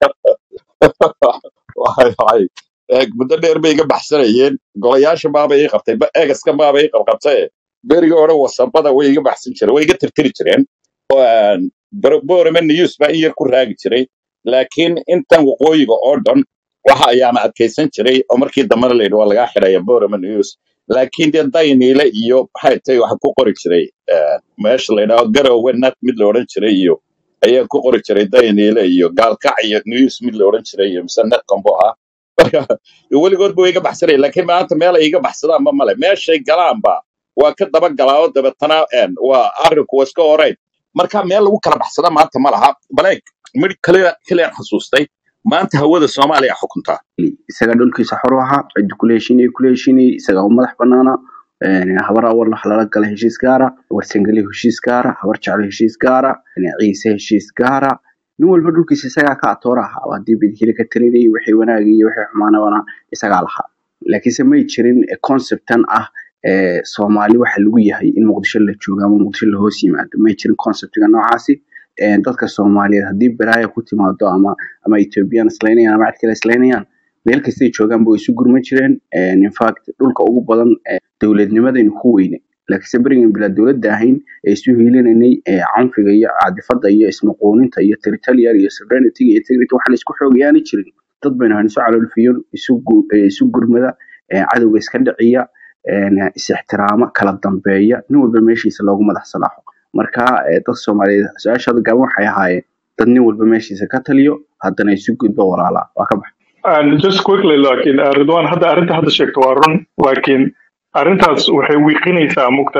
Waxay waxay eeg muddo dheer bay iga baxsanayeen golayaasha maaba ii qabtay ba eegaska maaba ii qabqabtay berigii hore wasabada way iga baxsan jireen way iga tirtiri jireen oo aan Bor- borome news baa in yar ku raagi jiray laakiin intan waqooyiga oo dhan waxa ayaana adkaysan jiray oo markii dambena layidhi waa lagaa xidhaya borome news laakiin dee dayniile iyo maxay tahay waxa ku qori jiray eh, meesha la yidhaahdo garowe nat mid la odhan jiray iyo ayaa ku qori jiray dayniile iyo gaalkac iyo news mid la odhan jiray iyo mise netcombo ah marka weligood ba iga baxsanaya laakiin maanta meel ay iga baxsadaanba male meeshay galaanba waa ka daba galaa dabeetana een, waa arrinku waa iska horeyn marka meel lagu kala baxsada maanta ma laha baleeg mid kale kale xasuustay maanta hawada soomaaliya xukuntaa isaga dhulkiisa xor u ahaa cidda kula heshinay kula heshinay isaga u madax banaana een, habar awal wax lala gala heshiis gaara warsangeli heshiis gaara habar jeclo heshiis gaara een, ciise heshiis gaara nin walba dhulkiisa isagaa ka atoora ahaa oo haddii bidhili ka talinayay wixii wanaagi iyo wixii xumaanabana isagaa lahaa laakiinse may jirin eh, conceptan ah eh, soomaali waxa lagu yahay in muqdisho la joogo ama muqdisho la hoos yimaado may jirin conceptiga noocaasi een, dadka soomaaliyeed haddii balaaya ku timaado ama ama ethiopian islaynayaan ama cid kale islaynayaan meel kastay joogaan way isu gurman jireen een, in fact dhulka ugu badan ee dowladnimadaynu ku weyne laakiinse berigan bilaa dowladda ahayn ee isu hiilinanay ee canfiga iyo caadifada iyo ismaqooninta iyo territorial iyo sovereignty iyo integrity waxaan isku xoogayaani jirin dad baynu hayn isu caloolfiyon isu gu- ee, isu gurmada ee, cadowga iska dhiciya een, is ixtiraama kala dambeeya nin walba meeshiisa loogu madax salaaxo marka ee, dadka soomaaliyeed su-aashaada gaaban waxay ahaayeen dad nin walba meeshiisa ka taliyo haddana isu gudbo walaalaa waa ka bax And just quickly laakiin uh, Ridwan hadda arrinta hadda sheegto waa run laakiin arrintaas waxay wiiqinaysaa mugta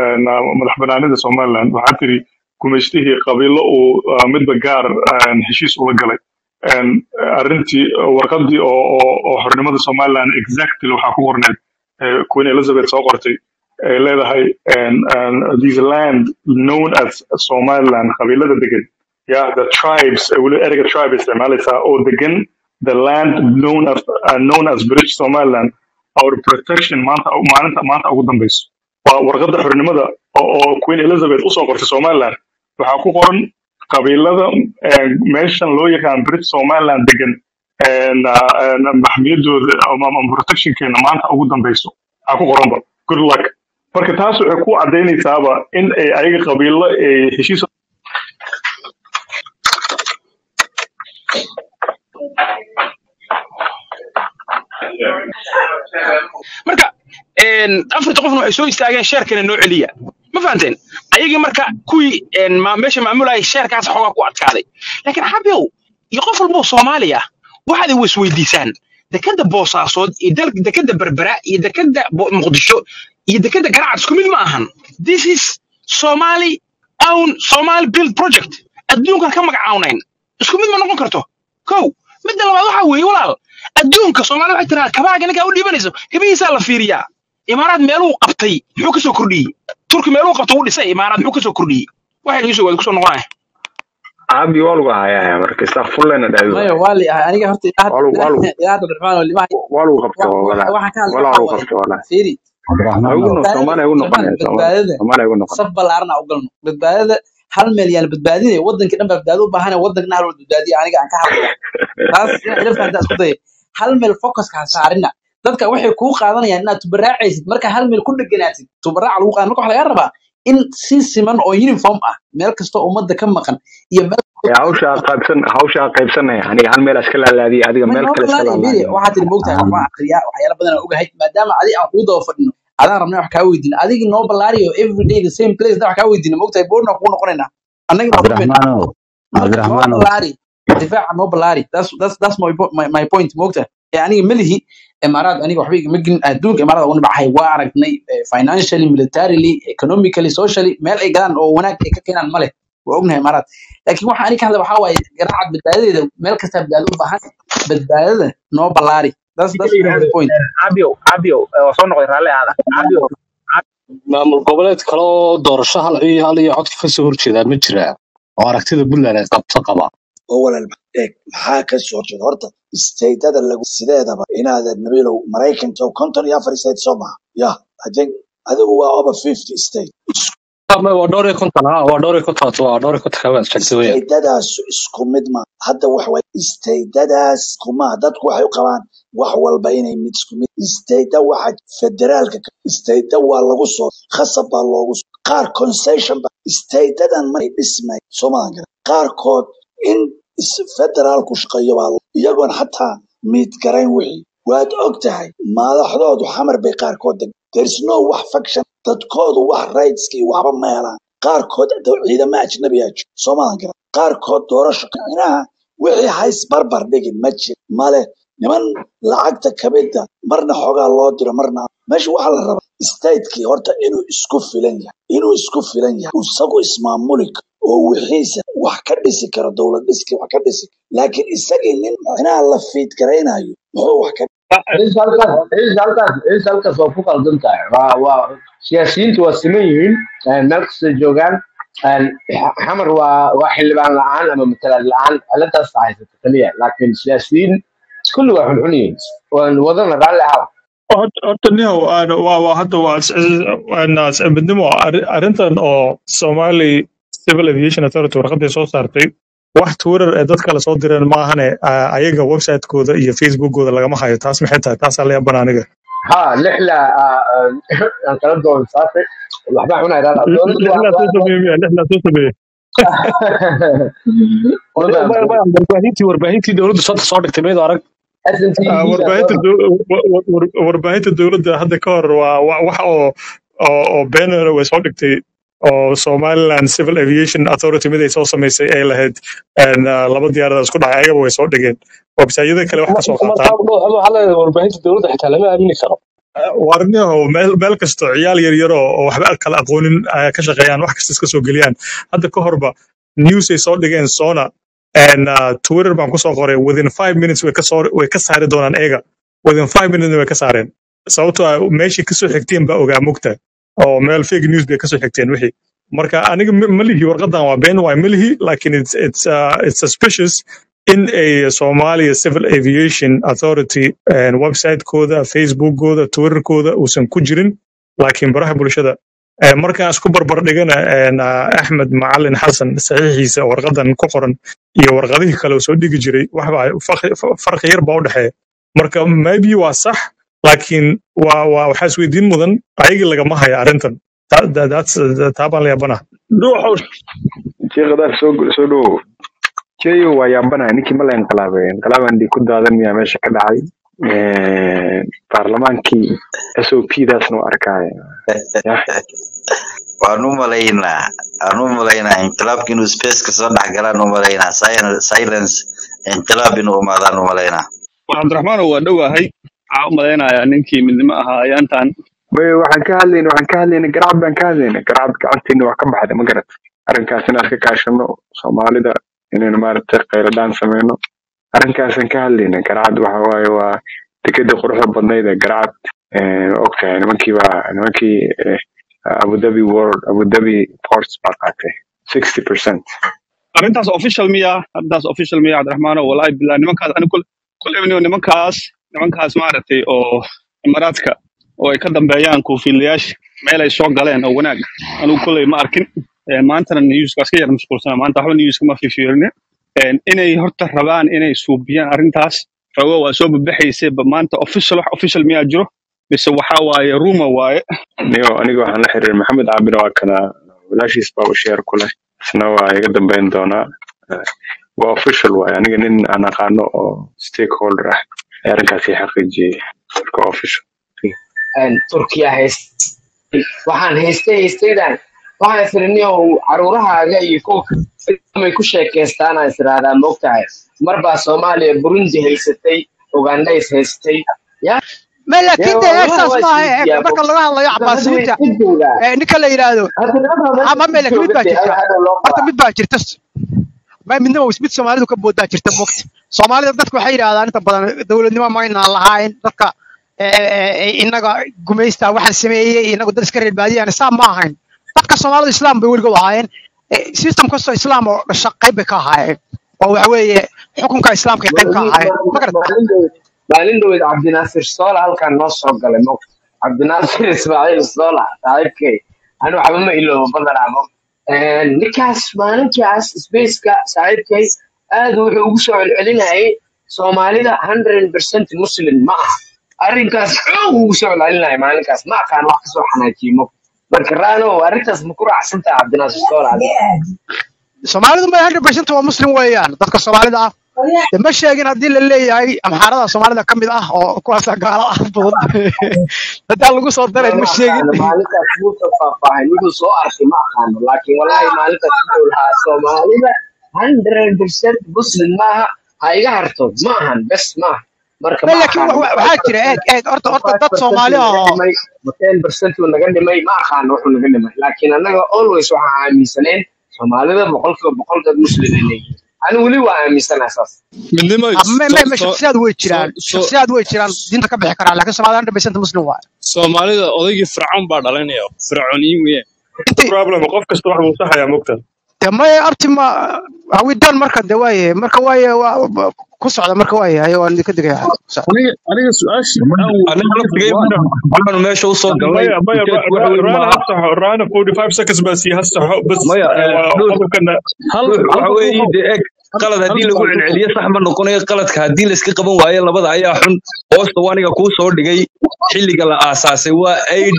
madax banaanida Somaliland waxaa tiri gumaystihii qabiilo uu uh, midba gaar uh, heshiis ula galay And, uh, arrintii uh, warqadii oo oo oo xornimada Somaliland exactly waxaa ku qorneed eh, Queen Elizabeth soo qortay ay leedahay and, and this land known as Somaliland qabiilada degan yeah the tribes uh, weli ereyga tribe isticmaalaysaa oo degan the land known as uh, known as British Somaliland our protection maanta maalinta maanta ugu dambeyso waa warqadda xornimada oo oo Queen Elizabeth usoo qortay Somaliland waxaa ku qoran qabiilada eh, meeshan loo yaqaan British Somaliland degan and, uh, and maxmiyadooda ama ama protectionkeena maanta ugu dambeyso waxaa ku qoranba good luck marka taas waxay ku cadaynaysaaba in ay ayaga qabiilo ay heshiis marka een, afarta qofna waxay soo istaageen sheerkana noo celiya ma fahanteen ayagii marka kuwii een, ma- meesha maamulaya sheerkaas xoogaa ku adkaaday laakiin xabiyow iyo qof walboo soomaali ah waxaad i wasweydiisaan dekada boosaasood iyo dal- dekada berbera iyo dekada Bo- muqdisho iyo dekada garacad isku mid ma ahan this is somali own somali build project adduunkan ka magacawnayn isku mid ma noqon karto kow midda labaad waxaa weeye walaal adduunka soomaaliya waxay tiraa kabaaga ninkaa u dhiibanayso kabihiisaa la fiiriyaa imaaraad meeluu qabtay muxuu kasoo kordhiyey turki meeluu qabto u dhisay imaaraad muxuu kasoo kordhiyey waxay igu soo waad kusoo noqonaya caabi waa lagu hayaa marka isaa fullena dhahdo maya waa li ahay aniga horta ilaah waa lagu waa lagu ilaah cabdiraxmaan oo limaha waa lagu qabto walaa waxaan ka hadlay walaa waxaa lagu waaye qabto walaa fiiri ha ugu no soomaaliya ugu Salmaan, noqonaya soomaaliya badbaadada soomaaliya ugu noqon saf ballaarna u galno badbaadada hal meel yaan badbaadinaya wadankii dhan baa badbaado u baahan wadankna hal wal badbaadiya aniga aan ka hadlaya taas inaa ila fahantaa isku daya hal meel focuska ha saarina dadka waxay kuu qaadanayaan inaad tubaraacaysid marka hal meel ku dheganaatid tubaraaca lagu qaadan marka waxaa laga rabaa in si siman oo uniform ah meel kastoo ummadda ka maqan iyo meel ee hawshaa qaybsan hawshaa qaybsanaya aniga hal meel iska laalaadiya adiga ma meel noo kale iska balaari miri laalaadiya waxaa tiri moogtahay waxbaan akriyaa waxyaala badan aan ogahay maadaama adi aan kuu daba fadhino adaan rabnay wax kaa weydiin adigii noo balaariyo everyday the same place da wax kaa weydiina moogtahay boorna kuu noqonaynaa annagii baa kulmayna cabdiraxmaanow marka noo cabdiraxmaanow balaari difaaca noo balaari that's that's that's my, po- my, my point moogtahay ee aniga melihi imaaraad aniga waxba igama gelin adduunka imaaraad ugu nibcahay waa aragnay eh, financially militarily economically socially meel ay galaan oo wanaag ay ka keenaan ma leh waa ognahay imaaraad laakiin waxa aniga ka hadla waxaa waaye garaacad badbaadadeeda meel kastaa badbaado u baahan badbaadada noo balaari that's ninka that's la my only yidhaahdo point cabiow cabiow waa soo noqday raalli aada cabiow maamul goboleed kale oo doorasho hal iyo hal iyo codka kasoo horjeedaa ma jiraa oo aragtida puntland ay qabto qaba oo walaal eeg maxaa ka soo horjeeda horta isteydada lagu sideedaba inaadan nabiilow maraykanka oo konton iyo afar state soo maha ya i think adigu waa over fifty state Ma- waa dhowr iyo konton ha waa dhowr iyo konton waa dhowr iyo konton kaba sheegtay weya isteydadaas isku mid ma hadda wax way isteydadaas kuma dadku waxay u qabaan wax walba inay mid isku mid isteyda waxa federaalka ka- isteyda waa lagu soo khasab baa loogu soo qaar concession ba isteydadan maray dhismay soomaalian garan qaarkood in is- federaalku shaqeeyo baa lo- iyagoon xataa miid garayn wixii waad og tahay madaxdoodu xamar bay qaarkood deg there's no wax faction dadkoodu wax rightskii waxba ma helaan qaarkood dad ciidamo ajnabiyaa jiro soomaalian garan qaarkood doorasho kicinaha wixii hays barbar dhigin ma jir male niman lacagta kamida marna xoogaa loo diro marna meesha waxaa la rabaa statekii horta inuu isku filan yahay inuu isku filan yahay isagu ismaamuli karo oo wixiisa wax ka dhisi karo dowlad dhiskii wax ka dhisi laakiin isagii nin micnaha la fiid garaynayo muxuu wax ka ciise halkaas ciise halkaas ciise halkaas waa ku qaldan tahay waa waa siyaasiyiintu waa siman yihiin een, meel kasta joogaan een, xa- xamar waa waa xildhibaan la-aan ama matalaad la-aan ciladaas haysata kaliya laakiin siyaasiyiin kulli waa xunxun yihiin waan wadana raalli ahaw Hort- horta nihow aan- waa waa hadda waa is- is- waan is- midnimo arri- arrintan oo Somali Civil Aviation Authority warqaday soo saartay wax Twitter ee dad kale soo direen ma ahane a- ayaga website-kooda iyo Facebook-gooda lagama hayo taas maxay tahay taasaa la yaabana aniga ha lixla aan kala doon saasay waxbaa cunay raalli dowladdu waa lixlaa soo waa sameeyey miya lixlaa soo sameeyey ma Maya- maya- fahamtay maya, warbaahintii warbaahintii dowladda soo soo dhigtay miyadu arag SNTV Ah, daa soo warbaahinta dhigtay dow- wa- wa- war- warbaahinta dowladda hadda ka hor waa wa- wax oo oo oo beener way soo dhigtay oo Somaliland Civil Aviation Authority mid ay soo samaysay ay lahayd een, ah, laba diyaaradood isku dhacay ayagaba way soo dhigeen website-yada kale wax ka soo marka qaataan waxaa leedahay warbaahinta dowladda xitaa lama aamini karo warniyaho meel meel kasto ciyaal yar yar oo oo waxba kala aqoonin ay ka shaqeeyaan wax kasta iska soo geliyaan hadda ka horba news ay soo dhigeen sona and uh, twitter baan kusoo qoray within five minutes way ka soo way ka saari doonaan eega within five minutes way ka saareen sababtoo ah meeshii kasoo xigteen baa ogaa mugta oo meel fake news bay kasoo xigteen wixii marka aniga ma ma lihi warqadan waa been waay ma lihi laakiin it's, it's, uh, it's suspicious in a Somalia Civil Aviation Authority and website-kooda, Facebook-kooda, Twitter-kooda uusan ku jirin laakiin baraha bulshada Eh, markaan isku barbar dhigana een, ah, Axmed Macalin Xasan saxiixiisa warqadan ku qoran iyo warqadihii kale uu soo dhigi jiray waxba farqi farqi yar baa u dhexeeya marka maybe waa sax laakiin waa waa waxaa isweydiin mudan ayagii lagama haya arrintan Ta- that- that's taa baan la yaabana dhuuxow sheekadaar soo soo dhowow jeyo waa yaabanahay ninkii ma la inqilaabay inqilaabaan dhig ku daadan miyaa meesha ka dhacay Een, baarlamaankii s o p daasna waa arkaya yah waan u malaynaa waan u malaynaa inqilaabka inuu spaceka soo dhex galaan u malaynaa Silence silence inqilaab inuu imaadaan u malaynaa cabdiraxmaanow waa dhowahay waxaa u malaynayaa ninkii midnimo ahaa ayaantan Way, waxaan ka hadlayna waxaan ka hadlayna garacad baan ka hadlayna garacad gacanteena waa ka baxday ma garat arrinkaas inaan ka kaashano soomaalida inaynu maaragtay qayladhaan sameyno arrinkaasan ka hadlayna garcad waxa waaye waa dekedda quruxda badnayd ee garcad og tahay nimankii baa nimankii eh, abu dhabi world abu dhabi ports baa qaatay sixty percent arrintaas official miya arrintaas official miya cabdiraxmaano walaahi billah nimankaas ani kul kul ibniyo nimankaas nimankaas maaragtay oo imaaraadka oo ay ka dambeeyaan kuufiilayaasha meel ay soo galeen oo wanaag anigu kulley ma arkin Eh, maantana newskaas ka yar mashquulsana maanta waxba newska ma fiirfiirine inay horta rabaan inay suubiyaan arrintaas xogo waa soo babaxaysay ba maanta official wax official miyaa jiro mise waxa waaye rumor waaye niyo aniga waxaan la xiriiray maxamed caabir waa kana walaashiis baa u sheer ku leh isna waa iga dambeyn doonaa Eh, waa official waaye aniga nin aan aqaano oo stakeholder ah ayaa arrinkaasi xaqiijiyey marka waa official een, turkiya hayst waxaan haystay haystaydan waxaan isiriniyow caruurahaaga iyo kuwa may ku sheekaystaan aan isiraahdaa moogtahay marbaa soomaaliya burundi haysatay ugandays haystay ya ma laakiin dee dee wallahi saas waa maaha isweydiiyaa marka laga hadlayo hadda way cabaasiyiinta iska joogaa ee ninka la yidhaahdo hadda nimankaa ama meesha me iska laakiin mid jooga baa dee jirta hadda loo horta qabaa mid baa jirta ma midnaba mid soomaalidu ka boodaa jirta mogta soomaalida dadku waxay yidhahdaan inta badan dowladnimo maynaan lahayn dadka eh, eh, eh, inaga gumaysta waxaan sameeyey inagu dad iska reer baadiyaan saa ma ahayn dadka soomaalida islaam bay weligood ahaayeen Eh, system kastoo islaam oo dhasha qayb bay ka ahaayeen oo waxa weeye xukunka islaamka ay qayb ka ahaayeen ma garata maalin dhaweyd maalin dhaweyd cabdinaasir soola halkan noo soo galay mo cabdinaasir ismaaciil soola saaxiibkay ani waxba ma iloobo badanaa mo ninkaas maalinkaas spaceka saaxiibkay aad wuxuu ugu soo celcelinayay soomaalida hundred percent muslim ma aha arrinkaas xoog ugu soo celcelinaya maalinkaas ma aqaan wax kasoo xanaajiyey mo marka raano arrintaas ma ku raacsantaha cabdinaasir soola adiga soomaalidu ma hundred percent waa muslim weeyaan dadka soomaalida ah de ma sheegin haddii la leeyahay amxaarada soomaalida ka mid ah oo kuwaasa gaalo ah badan haddaan lagu soo daray ma ma sheegin aqaano maalintaas muusa faahfaahin wuxuu soo arkay ma aqaano laakiin wallahi maalintaas wuxuu lahaa soomaalida hundred percent muslim maaha ha iga harto ma ahan bes maaha marka ma ma laakiin aqaano wa- wa- waxaa jira eeg eeg horta horta five dad percent soomaali uu ah naga oo dhimay ten percent uu naga dhimay ma aqaano wuxuu naga dhimay laakiin annaga always waxaan aaminsaneen soomaalida boqolkiiba boqol dad muslim ay leeyihiin ani weli waa aaminsanahay saas midnimo Ah, ma so ma ma so shakhsiyaad way so jiraan so shakhsiyaad way jiraan diinta ka bixi karaan laakiin soomaalida hundred percent muslim waaye soomaalida odaygii fircoon baa dhalinaya fircooniyin weeyaan intii problem qof kasta wax buu saxayaa mogta de maya abti ma hawidan marka de waaye marka waaye waa waa- ku socda marka waaye ayo waan idinka digaya aniga aniga su-aasha aan aniga laftigay weydiiyey waxaanu meesha u soo galnay maya maya ujeedku waxa weeye raana maaha hasaxo raana forty five seconds baa sii hasaxo bas maya eh, eh, waa ruux qodobkana hal ruux hal waxa weeye ruuxow dee eg hal qalad hal haddii lagu su'aal ruuxow celceliyo sax ma noqonayo qaladka haddii layska qaban waayo labada ayaa xun hoosta waniga kuu soo dhigay xilliga la aasaasay waa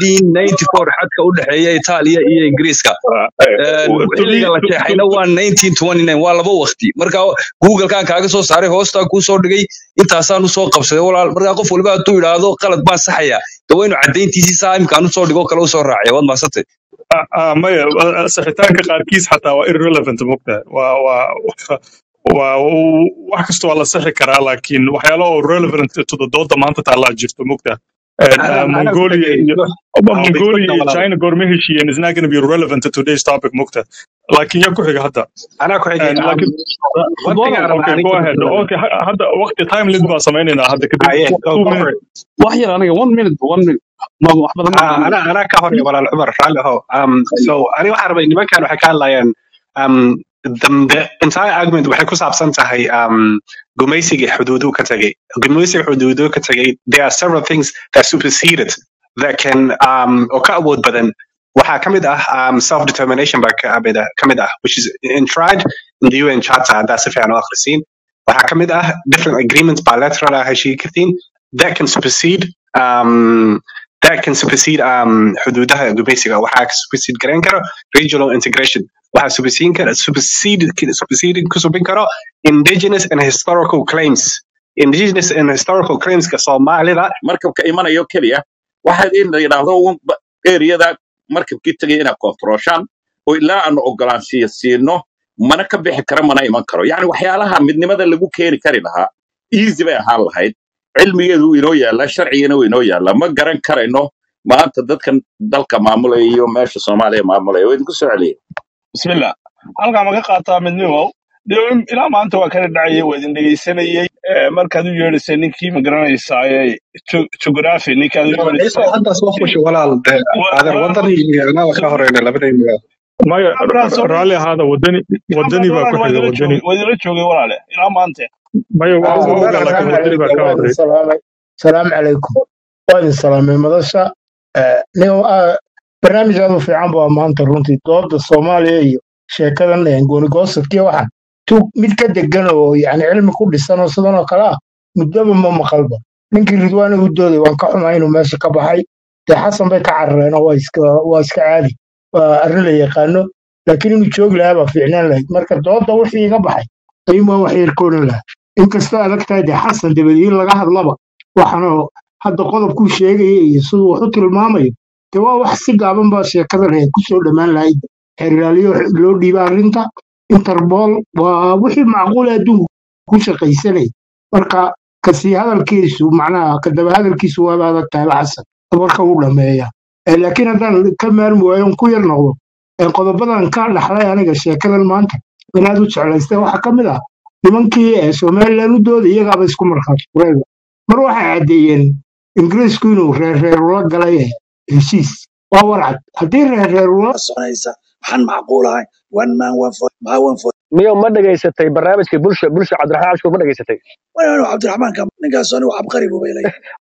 1894 xadka u dhexeeya Itaaliya iyo Ingiriiska Een, to be xilliga la to, to, jeexayna waa 1929 waa laba waqti marka google-kan kaaga soo saaray hoostaa kuu soo dhigay intaasaan usoo qabsaday walaal marka qof waliba hadduu yidhaahdo qalad baan saxaya de waa inuu caddayntiisii saa imkaan usoo dhigo kale usoo raaciya waad mahadsantay ah, ah, maya ah, saxitaanka qaarkiis xataa waa irrelevant mogta waa waa waa uu- wax kasta waa la saxi karaa laakiin waxyaalo oo relevant to the dooda maanta taallaa jirto mogta And, uh, أنا أنا Mongolia أقول iyo I'll be Mongolia quick iyo now China goorma heshiiyeen is not going to be relevant to today's topic mogta laakiin yaa ku xiga hadda أنا أقول And um, laakiin one thing fudwanow أنا okay أنا go كنت ahead أتكلم okay ha- hadda waqti time limit baan samaynaynaa hadda kadib آه yeah two go two go for minutes it wax yar aniga one minute one minute ma wax badan ma آه aqaano أنا أنا كهوري ولا العمر رالي هو um so أنا واحد من ما كانوا حكى لي um the, the entire argument waxay ku saabsan tahay um gumaysiga xuduudu ka tagay gumaysiga xuduudu ka tagay there are several things that superseded that can um oo ka awood badan waxaa ka mid ah um, self determination baa ka mid ah ka mid ah which is enshrined in the UN Charter haddaa si fiican u akhrisiin waxaa ka mid ah different agreements bilateral ah heshiin kartiin that can supersede um, that can supersede um, xuduudaha gumaysiga waxaa ka supersede garan karo regional integration waxaa supersede kara supersede supersede ku subin karo indigenous and historical claims indigenous and historical claims ka Soomaalida markabka imanayo keliya waxaad in la yidhaahdo un ba- eriyada markabkii tegay inaad kontrooshaan oo ilaa aanu ogolaanshiya siino mana ka bixi kara mana iman karo yacni waxyaalaha midnimada lagu keeni kari lahaa easy bay ahaan lahayd cilmigeedu wuu inoo yaallaa sharcigana wuu inoo yaallaa ma garan karayno maanta dadkan dalka maamulaya iyo meesha soomaaliya maamulaya waa idinku soo celiya bismillah halkaa maga qaataa midnimow dhibin ilaa maanta waa kala dhacayay waa idin dhegaysanayey Eh, markaad u yeedhisay ninkii ma garanaysaaye geography ninkaad u ciise yeedhisay hadda soo fushi walaal dee adeer wadan iyo annaga ka horeyna labadayna maya markaan soo raalli ahaada wadani wadani baa ku walaal waa xiga idila wadani joogay waa idila joogay walaale ilaa maanta maya waa آه، waa ogaa السلام laakiin wadani baa عليكم ka وين horey السلام السلام عليكم وين السلام مدرسة نيو برنامج هذا في عام ما أنت رنتي ضد الصومالية sheekadan een goonigoosodkii waxaan tug mid ka degan oo yani cilmi ku dhisan oo sidan oo kale ah muddaba ma maqalba ninkii ridwaana u dooday waan ka xumaa inuu meesha ka baxay dee xasan bay ka carareen oo waa iska waa iska caadi waa arrin la yaqaano laakiin inuu joogi lahaa baa fiicnaan lahayd marka dooda wixii iga baxay qiimo wax yar koorin lahaa inkastoo adag tahay dee xasan dabadiin laga hadlaba waxaanoo hadda qodobkuu sheegaya iyo siduu wax u tilmaamayo dee waa wax si gaaban baa sheekadan ay kusoo dhammaan lahayd xeerlaaliyo loo dhiiba arrinta interpol waa wixii macquul ah adduunku ku shaqaysanay marka kasii hadalkiisu macnaha kadaba hadalkiisu waaba adag tahay la xasan warka uu dhameeya Eh, laakiin haddaan ka maarmi waayo on ku yar noqdo eh, qodobadan ka dhaxlay aniga sheekadan maanta inaad u jeclaystay waxaa ka mid ah nimankii ee somalilan u dooda iyagaaba isku markhaati furayba mar waxay caddeeyeen ingiriisku inuu reerreer ula galay eh, heshiis waa warcad haddii reerreer ula soconaysa waxaan macquul ahayn one man one vote maxaa one vote miyo ma dhegaysatay barnaamijkii bulsha bulsha cabdiraxmaan cabshuur ma dhegaysatay waynu cabdiraxmaan ka ninkaas anigu cabqari buu bay leeyahay